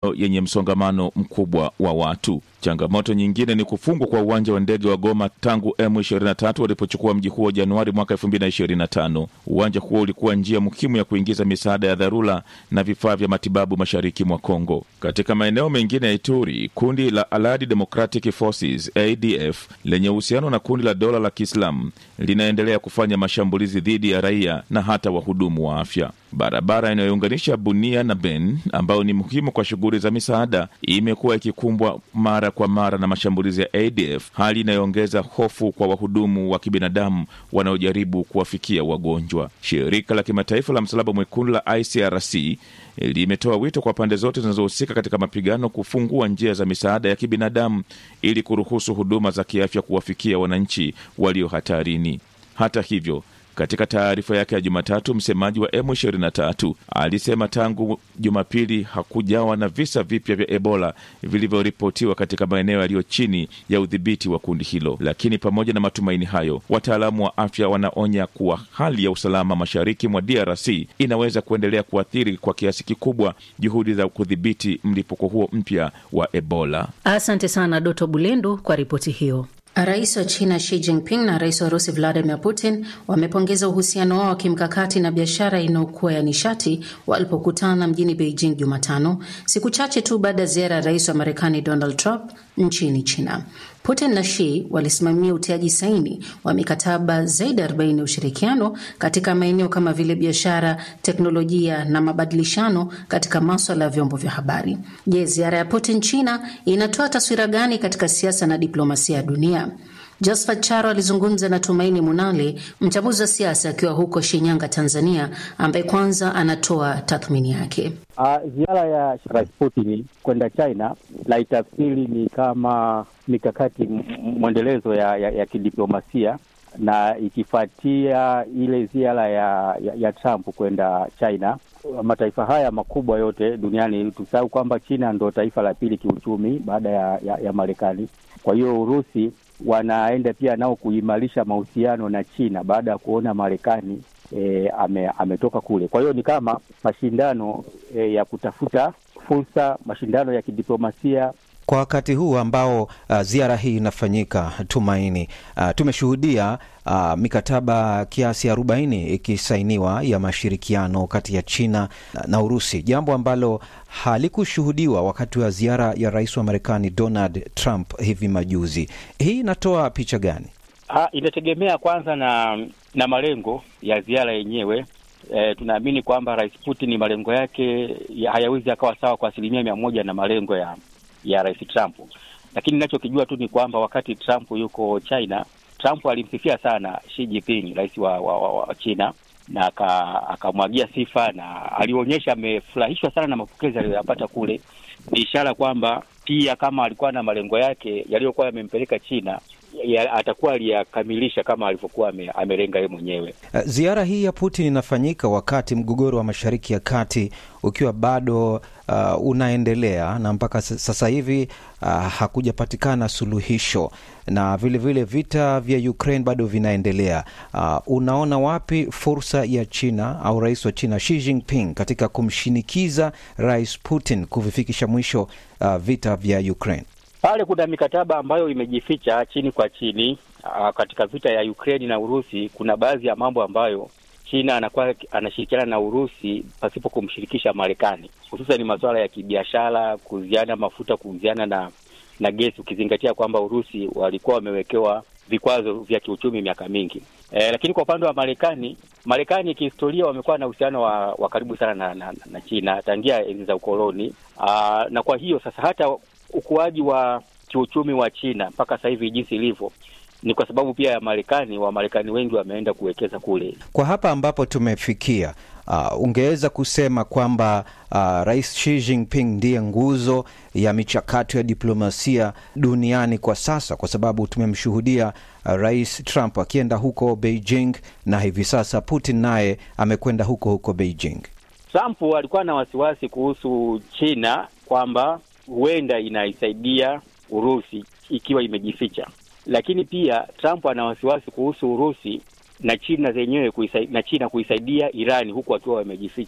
yenye msongamano mkubwa wa watu. Changamoto nyingine ni kufungwa kwa uwanja wa ndege wa Goma tangu M23 walipochukua mji huo Januari mwaka 2025. Uwanja huo ulikuwa njia muhimu ya kuingiza misaada ya dharura na vifaa vya matibabu mashariki mwa Kongo. Katika maeneo mengine ya Ituri, kundi la Allied Democratic Forces ADF lenye uhusiano na kundi la dola la Kiislamu linaendelea kufanya mashambulizi dhidi ya raia na hata wahudumu wa afya. Barabara inayounganisha Bunia na Ben ambayo ni muhimu kwa shughuli za misaada imekuwa ikikumbwa mara kwa mara na mashambulizi ya ADF, hali inayoongeza hofu kwa wahudumu wa kibinadamu wanaojaribu kuwafikia wagonjwa. Shirika la kimataifa la Msalaba Mwekundu la ICRC limetoa wito kwa pande zote zinazohusika katika mapigano kufungua njia za misaada ya kibinadamu ili kuruhusu huduma za kiafya kuwafikia wananchi walio hatarini. Hata hivyo katika taarifa yake ya Jumatatu, msemaji wa M23 alisema tangu Jumapili hakujawa na visa vipya vya Ebola vilivyoripotiwa katika maeneo yaliyo chini ya udhibiti wa kundi hilo. Lakini pamoja na matumaini hayo, wataalamu wa afya wanaonya kuwa hali ya usalama mashariki mwa DRC inaweza kuendelea kuathiri kwa kiasi kikubwa juhudi za kudhibiti mlipuko huo mpya wa Ebola. Asante sana Doto Bulendu kwa ripoti hiyo. Rais wa China Xi Jinping na rais wa Rusi Vladimir Putin wamepongeza uhusiano wao wa kimkakati na biashara inayokuwa ya nishati walipokutana mjini Beijing Jumatano, siku chache tu baada ya ziara ya rais wa Marekani Donald Trump nchini China. Putin na Xi walisimamia utiaji saini wa mikataba zaidi ya 40 ya ushirikiano katika maeneo kama vile biashara, teknolojia na mabadilishano katika maswala ya vyombo vya habari. Je, ziara ya Putin China inatoa taswira gani katika siasa na diplomasia ya dunia? Josephat Charo alizungumza na Tumaini Munale, mchambuzi wa siasa akiwa huko Shinyanga, Tanzania, ambaye kwanza anatoa tathmini yake. Uh, ziara ya Rais Putin kwenda China naitafsiri ni kama mikakati mwendelezo ya, ya, ya kidiplomasia na ikifuatia ile ziara ya, ya, ya Trump kwenda China. Mataifa haya makubwa yote duniani, tusahau kwamba China ndo taifa la pili kiuchumi baada ya, ya, ya Marekani. Kwa hiyo Urusi wanaenda pia nao kuimarisha mahusiano na China baada ya kuona Marekani e, ame, ametoka kule. Kwa hiyo ni kama mashindano e, ya kutafuta fursa, mashindano ya kidiplomasia kwa wakati huu ambao uh, ziara hii inafanyika Tumaini, uh, tumeshuhudia uh, mikataba kiasi arobaini ikisainiwa ya mashirikiano kati ya China na, na Urusi, jambo ambalo halikushuhudiwa wakati wa ziara ya rais wa Marekani Donald Trump hivi majuzi. Hii inatoa picha gani? Ha, inategemea kwanza na na malengo ya ziara yenyewe. E, tunaamini kwamba rais Putin malengo yake ya hayawezi akawa sawa kwa asilimia mia moja na malengo ya ya rais Trump, lakini ninachokijua tu ni kwamba wakati Trump yuko China, Trump alimsifia sana Xi Jinping, rais wa, wa, wa, wa China na akamwagia sifa na alionyesha amefurahishwa sana na mapokezi aliyoyapata kule. Ni ishara kwamba pia kama alikuwa na malengo yake yaliyokuwa yamempeleka China ya, atakuwa aliyakamilisha kama alivyokuwa amelenga yeye mwenyewe. Ziara hii ya Putin inafanyika wakati mgogoro wa Mashariki ya Kati ukiwa bado uh, unaendelea na mpaka sasa hivi uh, hakujapatikana suluhisho na vilevile vile vita vya Ukraine bado vinaendelea. Uh, unaona wapi fursa ya China au rais wa China Xi Jinping katika kumshinikiza rais Putin kuvifikisha mwisho uh, vita vya Ukraine? Pale kuna mikataba ambayo imejificha chini kwa chini. Aa, katika vita ya Ukraine na Urusi kuna baadhi ya mambo ambayo China anakuwa anashirikiana na Urusi pasipo kumshirikisha Marekani, hususan masuala ya kibiashara, kuuziana mafuta, kuuziana na na gesi, ukizingatia kwamba Urusi walikuwa wamewekewa vikwazo vya kiuchumi miaka mingi. E, lakini kwa upande wa Marekani, Marekani kihistoria wamekuwa na uhusiano wa, wa karibu sana na, na, na China tangia enzi za ukoloni. Aa, na kwa hiyo sasa hata ukuaji wa kiuchumi wa China mpaka sasa hivi jinsi ilivyo ni kwa sababu pia ya Marekani. Wamarekani wengi wameenda kuwekeza kule. Kwa hapa ambapo tumefikia, uh, ungeweza kusema kwamba uh, Rais Xi Jinping ndiye nguzo ya michakato ya diplomasia duniani kwa sasa, kwa sababu tumemshuhudia uh, Rais Trump akienda huko Beijing na hivi sasa Putin naye amekwenda huko huko Beijing. Trump alikuwa na wasiwasi kuhusu China kwamba huenda inaisaidia Urusi ikiwa imejificha, lakini pia Trump ana wasiwasi kuhusu Urusi na China zenyewe kuisaidia, na China kuisaidia Irani huku wakiwa wamejificha.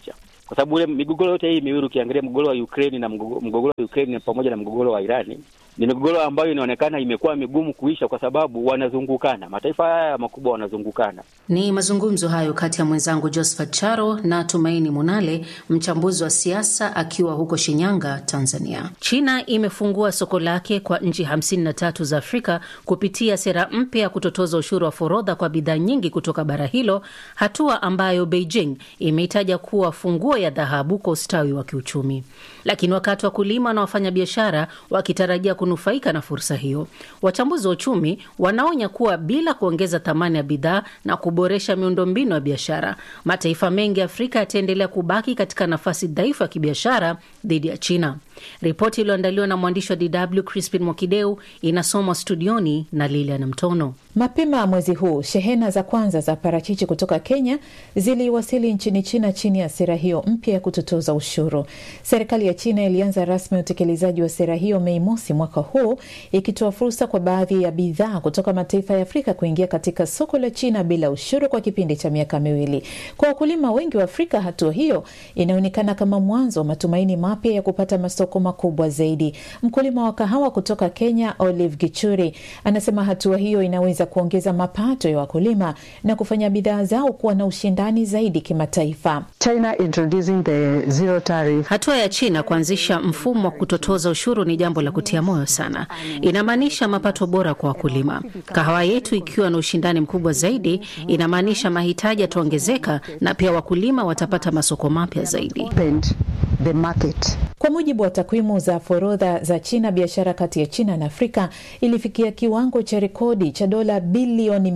kwa sababu ule migogoro yote hii miwili ukiangalia mgogoro wa Ukraine na mgogoro wa Ukraine pamoja na mgogoro wa Irani ni migogoro ambayo inaonekana imekuwa migumu kuisha kwa sababu wanazungukana, mataifa haya makubwa wanazungukana. Ni mazungumzo hayo kati ya mwenzangu Josephat Charo na Tumaini Munale, mchambuzi wa siasa akiwa huko Shinyanga, Tanzania. China imefungua soko lake kwa nchi 53 za Afrika kupitia sera mpya ya kutotoza ushuru wa forodha kwa bidhaa nyingi kutoka bara hilo, hatua ambayo Beijing imeitaja kuwa funguo ya dhahabu kwa ustawi wa kiuchumi. Lakini wakati wakulima na wafanyabiashara wakitarajia kunufaika na fursa hiyo, wachambuzi wa uchumi wanaonya kuwa bila kuongeza thamani ya bidhaa na kuboresha miundombinu ya biashara, mataifa mengi ya Afrika yataendelea kubaki katika nafasi dhaifu ya kibiashara dhidi ya China. Ripoti iliyoandaliwa na mwandishi wa DW Crispin Mwakideu inasomwa studioni na Lilian Mtono. Mapema mwezi huu shehena za kwanza za parachichi kutoka Kenya ziliwasili nchini China chini ya sera hiyo mpya ya kutotoza ushuru. Serikali ya China ilianza rasmi utekelezaji wa sera hiyo Mei mosi mwaka huu, ikitoa fursa kwa baadhi ya bidhaa kutoka mataifa ya Afrika kuingia katika soko la China bila ushuru kwa kipindi cha miaka miwili. Kwa wakulima wengi wa Afrika, hatua hiyo inaonekana kama mwanzo wa matumaini mapya ya kupata masoko makubwa zaidi. Mkulima wa kahawa kutoka Kenya, Olive Gichuri, anasema hatua hiyo inaweza kuongeza mapato ya wakulima na kufanya bidhaa zao kuwa na ushindani zaidi kimataifa. China introducing the zero tariff. Hatua ya China kuanzisha mfumo wa kutotoza ushuru ni jambo la kutia moyo sana. Inamaanisha mapato bora kwa wakulima. Kahawa yetu ikiwa na ushindani mkubwa zaidi, inamaanisha mahitaji yataongezeka na pia wakulima watapata masoko mapya zaidi. The market. Kwa mujibu wa takwimu za forodha za China, biashara kati ya China na Afrika ilifikia kiwango cha rekodi cha dola bilioni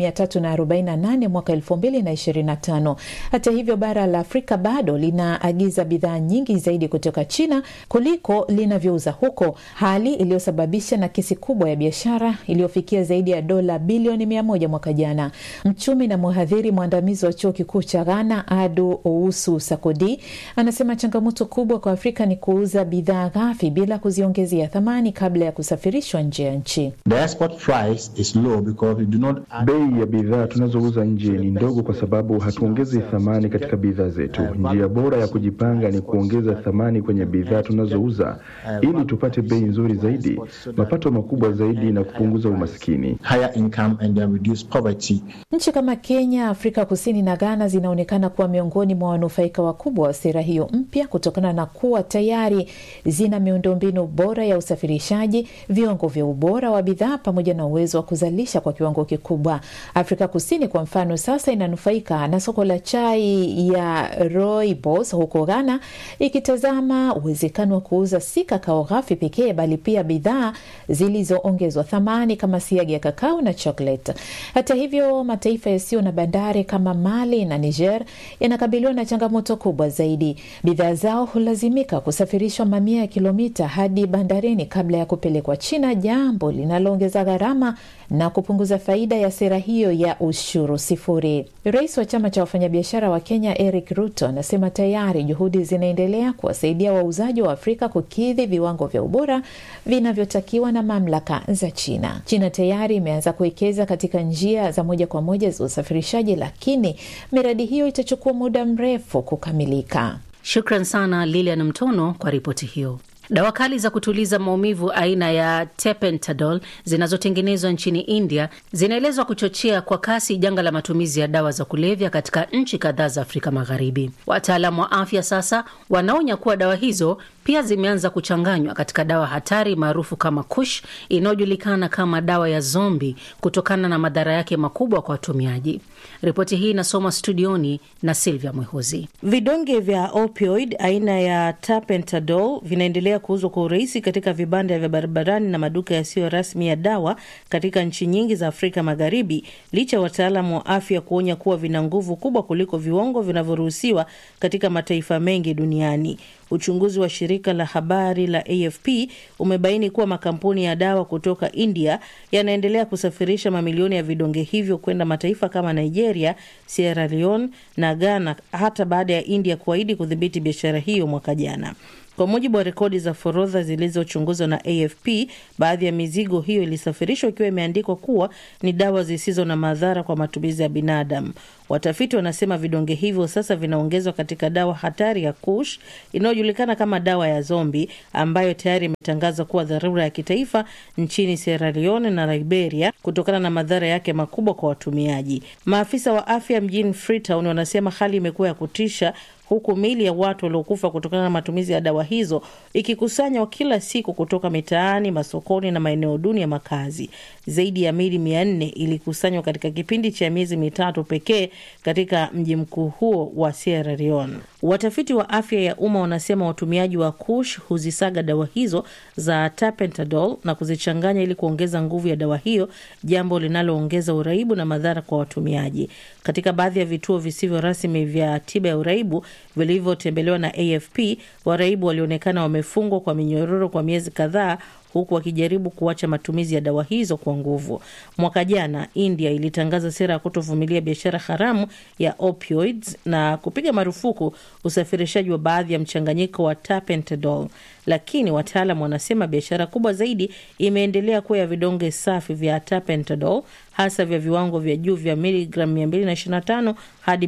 348 mwaka 2025. Hata hivyo, bara la Afrika bado linaagiza bidhaa nyingi zaidi kutoka China kuliko linavyouza huko, hali iliyosababisha nakisi kubwa ya biashara iliyofikia zaidi ya dola bilioni 100 mwaka jana. Mchumi na mhadhiri mwandamizi wa chuo kikuu cha Ghana, Adu Ousu Sakodi, anasema changamoto kubwa kwa Afrika ni kuuza bidhaa ghafi bila kuziongezea thamani kabla ya kusafirishwa nje ya nchi. Bei ya bidhaa tunazouza nje ni ndogo kwa sababu hatuongezi thamani katika bidhaa zetu. Njia bora ya kujipanga ni kuongeza thamani kwenye bidhaa tunazouza ili tupate bei nzuri zaidi, mapato makubwa zaidi na kupunguza umaskini. Nchi kama Kenya, Afrika Kusini na Ghana zinaonekana kuwa miongoni mwa wanufaika wakubwa wa sera hiyo mpya kutokana na kuwa tayari zina miundombinu bora ya usafirishaji, viwango vya ubora wa bidhaa pamoja na uwezo wa kuzalisha kwa kiwango kikubwa. Afrika Kusini kwa mfano, sasa inanufaika na soko la chai ya rooibos huko Ghana, ikitazama uwezekano wa kuuza si kakao ghafi pekee, bali pia bidhaa zilizoongezwa thamani kama siagi ya kakao na chocolate. Hata hivyo, mataifa yasiyo na bandari kama Mali na Niger yanakabiliwa na changamoto kubwa zaidi. Bidhaa zao hulazimika kusafirishwa mamia ya kilomita hadi bandarini kabla ya kupelekwa China, jambo linaloongeza gharama na kupunguza faida ya sera hiyo ya ushuru sifuri. Rais wa chama cha wafanyabiashara wa Kenya Eric Ruto anasema tayari juhudi zinaendelea kuwasaidia wauzaji wa Afrika kukidhi viwango vya ubora vinavyotakiwa na mamlaka za China. China tayari imeanza kuwekeza katika njia za moja kwa moja za usafirishaji, lakini miradi hiyo itachukua muda mrefu kukamilika. Shukran sana Lilian Mtono kwa ripoti hiyo. Dawa kali za kutuliza maumivu aina ya Tapentadol zinazotengenezwa nchini India zinaelezwa kuchochea kwa kasi janga la matumizi ya dawa za kulevya katika nchi kadhaa za Afrika Magharibi. Wataalamu wa afya sasa wanaonya kuwa dawa hizo pia zimeanza kuchanganywa katika dawa hatari maarufu kama Kush inayojulikana kama dawa ya zombi kutokana na madhara yake makubwa kwa watumiaji. Ripoti hii inasomwa studioni na Silvia Mwehozi. Vidonge vya opioid aina ya Tapentadol vinaendelea kuuzwa kwa urahisi katika vibanda vya barabarani na maduka yasiyo rasmi ya dawa katika nchi nyingi za Afrika Magharibi, licha ya wataalamu wa afya kuonya kuwa vina nguvu kubwa kuliko viwango vinavyoruhusiwa katika mataifa mengi duniani. Uchunguzi wa shirika la habari la AFP umebaini kuwa makampuni ya dawa kutoka India yanaendelea kusafirisha mamilioni ya vidonge hivyo kwenda mataifa kama Nigeria, Sierra Leone na Ghana hata baada ya India kuahidi kudhibiti biashara hiyo mwaka jana. Kwa mujibu wa rekodi za forodha zilizochunguzwa na AFP, baadhi ya mizigo hiyo ilisafirishwa ikiwa imeandikwa kuwa ni dawa zisizo na madhara kwa matumizi ya binadamu. Watafiti wanasema vidonge hivyo sasa vinaongezwa katika dawa hatari ya Kush inayojulikana kama dawa ya zombi, ambayo tayari imetangazwa kuwa dharura ya kitaifa nchini Sierra Leone na Liberia kutokana na madhara yake makubwa kwa watumiaji. Maafisa wa afya mjini Freetown wanasema hali imekuwa ya kutisha huku miili ya watu waliokufa kutokana na matumizi ya dawa hizo ikikusanywa kila siku kutoka mitaani, masokoni na maeneo duni ya makazi. Zaidi ya miili mia nne ilikusanywa katika kipindi cha miezi mitatu pekee katika mji mkuu huo wa Sierra Leone. Watafiti wa afya ya umma wanasema watumiaji wa Kush huzisaga dawa hizo za tapentadol na kuzichanganya ili kuongeza nguvu ya dawa hiyo, jambo linaloongeza uraibu na madhara kwa watumiaji. Katika baadhi ya vituo visivyo rasmi vya tiba ya uraibu vilivyotembelewa na AFP, waraibu walionekana wamefungwa kwa minyororo kwa miezi kadhaa huku wakijaribu kuacha matumizi ya dawa hizo kwa nguvu. Mwaka jana India ilitangaza sera ya kutovumilia biashara haramu ya opioids na kupiga marufuku usafirishaji wa baadhi ya mchanganyiko wa tapentadol, lakini wataalam wanasema biashara kubwa zaidi imeendelea kuwa ya vidonge safi vya tapentadol, hasa vya viwango vya juu vya miligram 225 hadi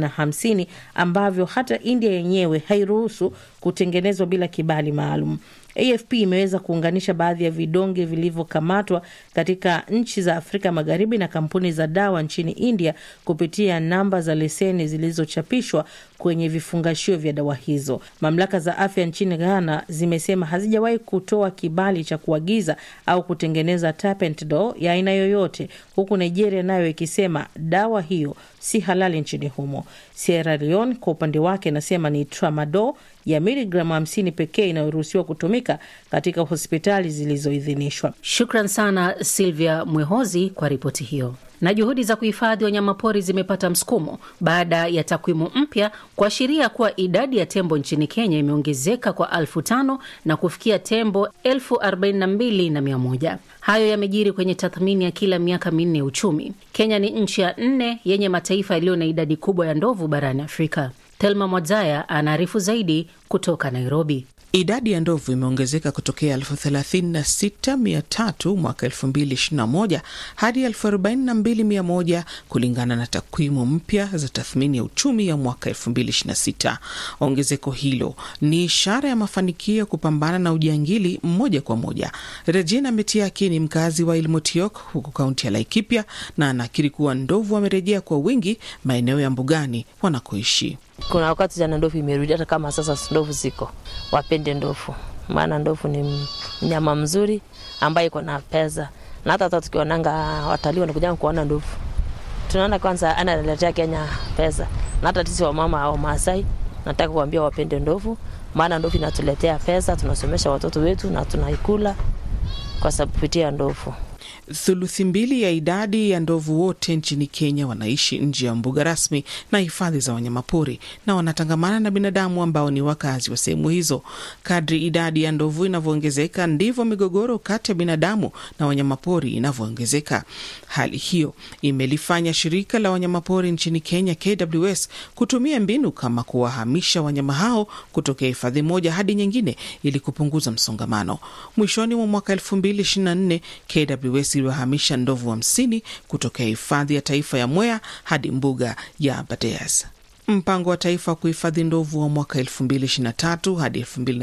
250 ambavyo hata India yenyewe hairuhusu kutengenezwa bila kibali maalum. AFP imeweza kuunganisha baadhi ya vidonge vilivyokamatwa katika nchi za Afrika Magharibi na kampuni za dawa nchini India kupitia namba za leseni zilizochapishwa kwenye vifungashio vya dawa hizo. Mamlaka za afya nchini Ghana zimesema hazijawahi kutoa kibali cha kuagiza au kutengeneza tapentadol ya aina yoyote, huku Nigeria nayo ikisema dawa hiyo si halali nchini humo. Sierra Leone kwa upande wake inasema ni tramadol ya miligramu 50 pekee inayoruhusiwa kutumika katika hospitali zilizoidhinishwa. Shukran sana Silvia Mwehozi kwa ripoti hiyo. Na juhudi za kuhifadhi wanyamapori zimepata msukumo baada ya takwimu mpya kuashiria kuwa idadi ya tembo nchini Kenya imeongezeka kwa elfu tano na kufikia tembo elfu arobaini na mbili na mia moja. Hayo yamejiri kwenye tathmini ya kila miaka minne ya uchumi. Kenya ni nchi ya nne yenye mataifa yaliyo na idadi kubwa ya ndovu barani Afrika. Thelma Mwadzaya anaarifu zaidi kutoka Nairobi. Idadi ya ndovu imeongezeka kutokea elfu thelathini na sita mia tatu mwaka elfu mbili ishirini na moja hadi elfu arobaini na mbili mia moja kulingana na takwimu mpya za tathmini ya uchumi ya mwaka elfu mbili ishirini na sita. Ongezeko hilo ni ishara ya mafanikio ya kupambana na ujangili moja kwa moja. Regina Metiaki ni mkazi wa Ilmotiok huku kaunti ya Laikipia na anakiri kuwa ndovu wamerejea kwa wingi maeneo ya mbugani wanakoishi. Kuna wakati jana ndovu imerudi, hata kama sasa ndovu ziko, wapende ndovu, maana ndovu ni mnyama mzuri ambaye iko na pesa, na hata hata tukionanga watalii wanakuja kuona ndovu, tunaona kwanza analetea Kenya pesa, na hata sisi wamama au Maasai nataka kuambia wapende ndovu, maana ndovu inatuletea pesa, tunasomesha watoto wetu na tunaikula kwa sababu kupitia ndovu. Thuluthi mbili ya idadi ya ndovu wote nchini Kenya wanaishi nje ya mbuga rasmi na hifadhi za wanyamapori na wanatangamana na binadamu ambao ni wakazi wa sehemu hizo. Kadri idadi ya ndovu inavyoongezeka ndivyo migogoro kati ya binadamu na wanyamapori inavyoongezeka. Hali hiyo imelifanya shirika la wanyamapori nchini Kenya, KWS, kutumia mbinu kama kuwahamisha wanyama hao kutokea hifadhi moja hadi nyingine ili kupunguza msongamano. Mwishoni mwa mwaka 2024 KWS iliwahamisha ndovu hamsini wa kutokea hifadhi ya taifa ya Mwea hadi mbuga ya Aberdares. Mpango wa taifa wa kuhifadhi ndovu wa mwaka 2023 hadi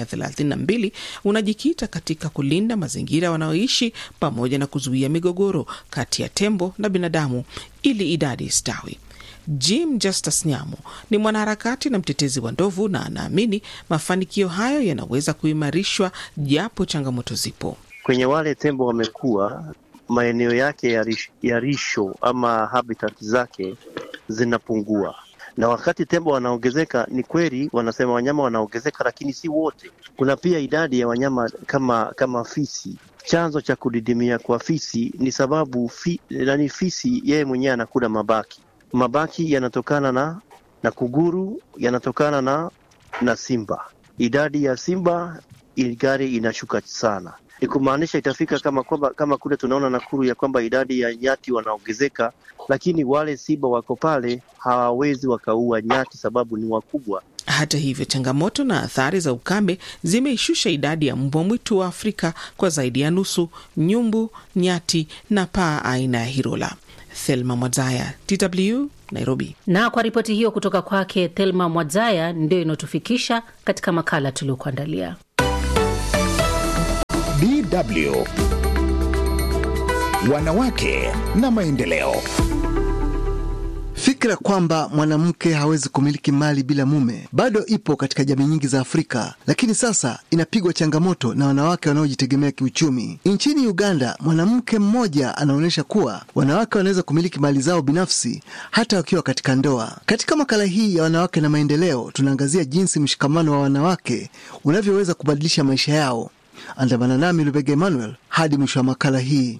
2032 unajikita katika kulinda mazingira wanaoishi pamoja na kuzuia migogoro kati ya tembo na binadamu ili idadi istawi. Jim Justus Nyamo ni mwanaharakati na mtetezi wa ndovu na anaamini mafanikio hayo yanaweza kuimarishwa japo changamoto zipo. Kwenye wale tembo wamekuwa maeneo yake ya, rish, ya risho ama habitat zake zinapungua, na wakati tembo wanaongezeka, ni kweli wanasema wanyama wanaongezeka, lakini si wote. Kuna pia idadi ya wanyama kama kama fisi. Chanzo cha kudidimia kwa fisi ni sababu fi, nani, fisi yeye mwenyewe anakula mabaki. Mabaki yanatokana na na kuguru, yanatokana na na simba. Idadi ya simba gari inashuka sana ni kumaanisha itafika kama kwamba kama kule tunaona Nakuru ya kwamba idadi ya nyati wanaongezeka, lakini wale simba wako pale hawawezi wakaua nyati sababu ni wakubwa. Hata hivyo, changamoto na athari za ukame zimeishusha idadi ya mbwa mwitu wa Afrika kwa zaidi ya nusu: nyumbu, nyati na paa aina ya hirola. Thelma Mwadzaya, DW, Nairobi. Na kwa ripoti hiyo kutoka kwake Thelma Mwadzaya, ndio inayotufikisha katika makala tuliokuandalia. DW Wanawake na maendeleo. Fikra kwamba mwanamke hawezi kumiliki mali bila mume bado ipo katika jamii nyingi za Afrika, lakini sasa inapigwa changamoto na wanawake wanaojitegemea kiuchumi. Nchini Uganda, mwanamke mmoja anaonyesha kuwa wanawake wanaweza kumiliki mali zao binafsi hata wakiwa katika ndoa. Katika makala hii ya wanawake na maendeleo, tunaangazia jinsi mshikamano wa wanawake unavyoweza kubadilisha maisha yao. Andamana nami Lubega Emmanuel hadi mwisho wa makala hii.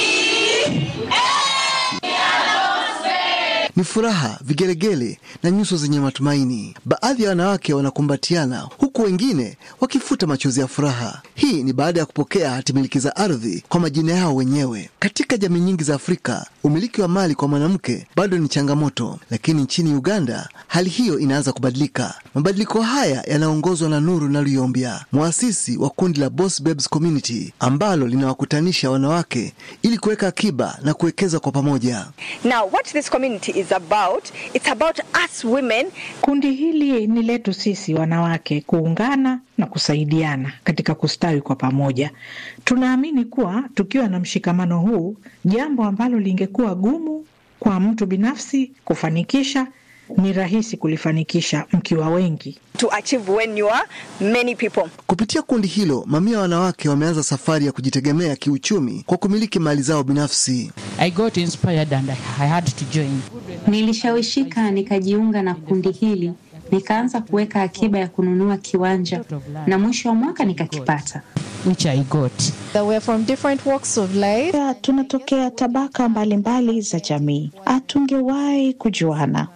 Ni furaha, vigelegele na nyuso zenye matumaini. Baadhi ya wanawake wanakumbatiana huku wengine wakifuta machozi ya furaha. Hii ni baada ya kupokea hatimiliki za ardhi kwa majina yao wenyewe. Katika jamii nyingi za Afrika, umiliki wa mali kwa mwanamke bado ni changamoto, lakini nchini Uganda hali hiyo inaanza kubadilika. Mabadiliko haya yanaongozwa na Nuru Naluyombia, mwasisi wa kundi la Boss Babes Community ambalo linawakutanisha wanawake ili kuweka akiba na kuwekeza kwa pamoja. Now, what this community is about, it's about us women. Kundi hili ni letu sisi wanawake kuungana na kusaidiana katika kustawi kwa pamoja. Tunaamini kuwa tukiwa na mshikamano huu, jambo ambalo lingekuwa gumu kwa mtu binafsi kufanikisha ni rahisi kulifanikisha mkiwa wengi. To achieve when you are many people. Kupitia kundi hilo, mamia wanawake wameanza safari ya kujitegemea kiuchumi kwa kumiliki mali zao binafsi. I got inspired and I had to join. Nilishawishika nikajiunga na kundi hili, nikaanza kuweka akiba ya kununua kiwanja na mwisho wa mwaka nikakipata. Which I got. That we're from different walks of life. Ya, tunatokea tabaka mbalimbali mbali za jamii, hatungewahi kujuana.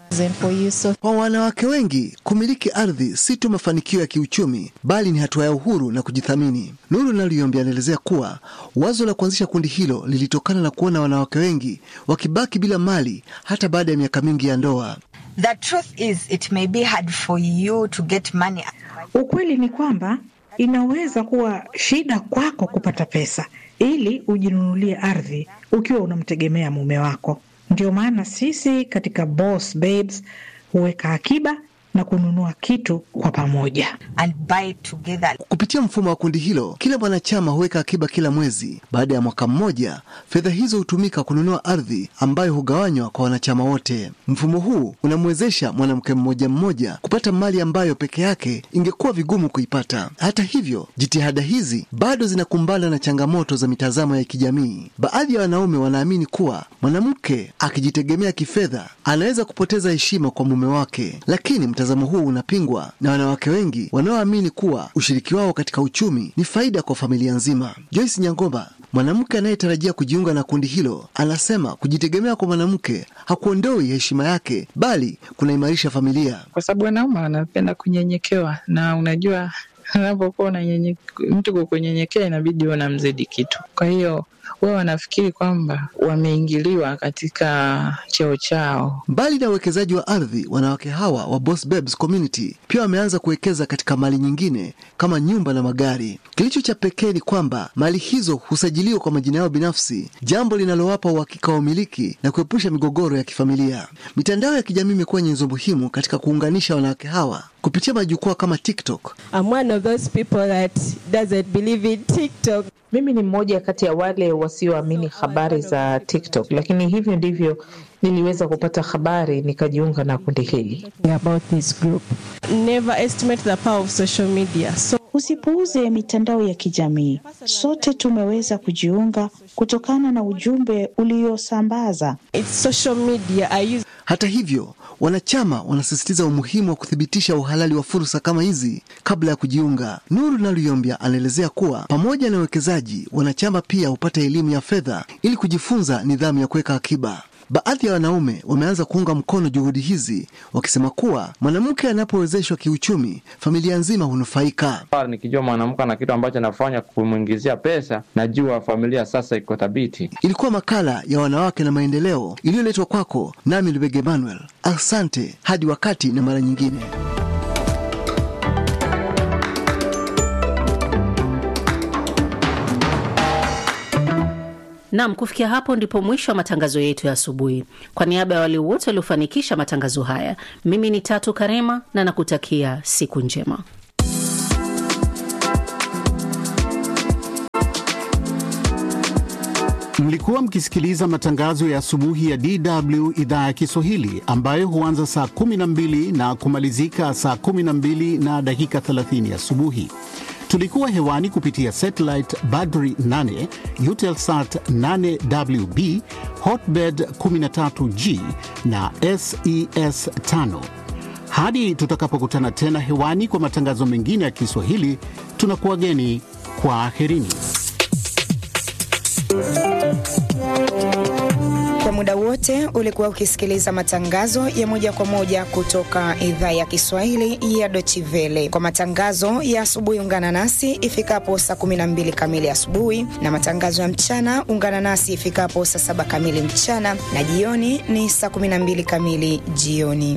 Kwa wanawake wengi, kumiliki ardhi si tu mafanikio ya kiuchumi, bali ni hatua ya uhuru na kujithamini. Nuru Naliyombi anaelezea kuwa wazo la kuanzisha kundi hilo lilitokana na kuona wanawake wengi wakibaki bila mali hata baada ya miaka mingi ya ndoa. The truth is it may be hard for you to get money. Ukweli ni kwamba inaweza kuwa shida kwako kupata pesa ili ujinunulie ardhi ukiwa unamtegemea mume wako. Ndio maana sisi katika Boss Babes huweka akiba na kununua kitu kwa pamoja. And buy together. Kupitia mfumo wa kundi hilo, kila mwanachama huweka akiba kila mwezi. Baada ya mwaka mmoja, fedha hizo hutumika kununua ardhi ambayo hugawanywa kwa wanachama wote. Mfumo huu unamwezesha mwanamke mmoja mmoja kupata mali ambayo peke yake ingekuwa vigumu kuipata. Hata hivyo, jitihada hizi bado zinakumbana na changamoto za mitazamo ya kijamii. Baadhi ya wanaume wanaamini kuwa mwanamke akijitegemea kifedha anaweza kupoteza heshima kwa mume wake, lakini mtazamo huu unapingwa na wanawake wengi wanaoamini kuwa ushiriki wao katika uchumi ni faida kwa familia nzima. Joyce Nyangomba, mwanamke anayetarajia kujiunga na kundi hilo, anasema kujitegemea kwa mwanamke hakuondoi heshima yake, bali kunaimarisha familia. Kwa sababu wanaume wanapenda kunyenyekewa, na unajua unapokuwa unanyenye mtu kwa kunyenyekea, inabidi unamzidi kitu. Kwa hiyo wao wanafikiri kwamba wameingiliwa katika cheo chao. Mbali na uwekezaji wa ardhi, wanawake hawa wa Boss Babes Community pia wameanza kuwekeza katika mali nyingine kama nyumba na magari. Kilicho cha pekee ni kwamba mali hizo husajiliwa kwa majina yao binafsi, jambo linalowapa uhakika wa umiliki na kuepusha migogoro ya kifamilia. Mitandao ya kijamii imekuwa nyenzo muhimu katika kuunganisha wanawake hawa kupitia majukwaa kama TikTok. I'm one of those people that doesn't believe in TikTok. Mimi ni mmoja kati ya wale wasioamini habari za TikTok, lakini hivyo ndivyo niliweza kupata habari nikajiunga na kundi hili. About this group. Never estimate the power of social media. So Usipuuze mitandao ya kijamii. Sote tumeweza kujiunga kutokana na ujumbe uliosambaza. it's social media. I use Hata hivyo, wanachama wanasisitiza umuhimu wa kuthibitisha uhalali wa fursa kama hizi kabla ya kujiunga. Nuru Naluyombia anaelezea kuwa pamoja na uwekezaji, wanachama pia hupata elimu ya fedha ili kujifunza nidhamu ya kuweka akiba. Baadhi ya wanaume wameanza kuunga mkono juhudi hizi, wakisema kuwa mwanamke anapowezeshwa kiuchumi, familia nzima hunufaika. Nikijua mwanamke ana kitu ambacho anafanya kumwingizia pesa, najua familia sasa iko thabiti. Ilikuwa makala ya wanawake na maendeleo iliyoletwa kwako nami Lubege Emmanuel. Asante hadi wakati na mara nyingine. Nam, kufikia hapo ndipo mwisho wa matangazo yetu ya asubuhi. Kwa niaba ya wale wote waliofanikisha matangazo haya, mimi ni Tatu Karema na nakutakia siku njema. Mlikuwa mkisikiliza matangazo ya asubuhi ya DW idhaa ya Kiswahili ambayo huanza saa 12 na kumalizika saa 12 na dakika 30 asubuhi. Tulikuwa hewani kupitia satellite Badri 8, Eutelsat 8WB, Hotbird 13G na SES 5. Hadi tutakapokutana tena hewani kwa matangazo mengine ya Kiswahili, tunakuwageni kwa aherini. Kwa muda wote ulikuwa ukisikiliza matangazo ya moja kwa moja kutoka idhaa ya Kiswahili ya Deutsche Welle. Kwa matangazo ya asubuhi, ungana nasi ifikapo saa 12 kamili asubuhi, na matangazo ya mchana ungana nasi ifikapo saa saba kamili mchana, na jioni ni saa 12 kamili jioni.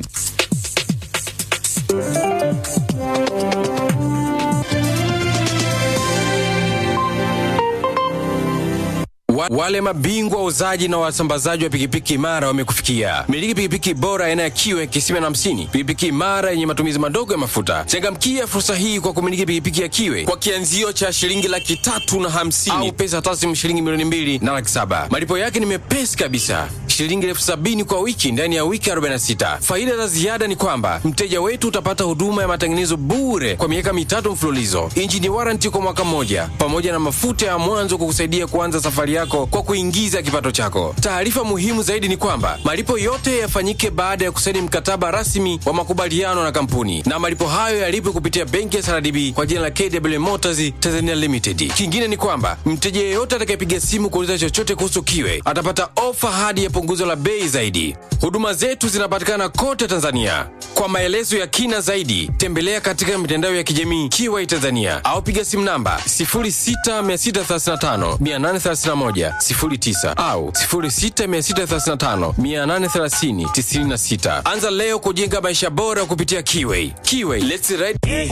Wa, wale mabingwa wauzaji na wasambazaji wa pikipiki imara wamekufikia. Miliki pikipiki bora aina ya kiwe kisima na hamsini, pikipiki imara yenye matumizi madogo ya mafuta. Changamkia fursa hii kwa kumiliki pikipiki ya kiwe kwa kianzio cha shilingi laki tatu na hamsini au pesa taslimu shilingi milioni mbili na laki saba. Malipo yake ni mepesi kabisa shilingi elfu sabini kwa wiki ndani ya wiki 46. Faida za ziada ni kwamba mteja wetu utapata huduma ya matengenezo bure kwa miaka mitatu mfululizo, injini waranti kwa mwaka mmoja, pamoja na mafuta ya mwanzo kukusaidia kuanza safari yako kwa kuingiza kipato chako. Taarifa muhimu zaidi ni kwamba malipo yote yafanyike baada ya kusaini mkataba rasmi wa makubaliano na kampuni, na malipo hayo yalipwe kupitia benki ya CRDB kwa jina la KW Motors Tanzania Limited. Kingine ni kwamba mteja yeyote atakayepiga simu kuuliza chochote kuhusu kiwe atapata ofa hadi ya punguzo la bei zaidi. Huduma zetu zinapatikana kote Tanzania. Kwa maelezo ya kina zaidi, tembelea katika mitandao ya kijamii Kiwai Tanzania au piga simu namba 0663583109 au 0663583096. Anza leo kujenga maisha bora kupitia Kiwai. Kiwai, let's ride.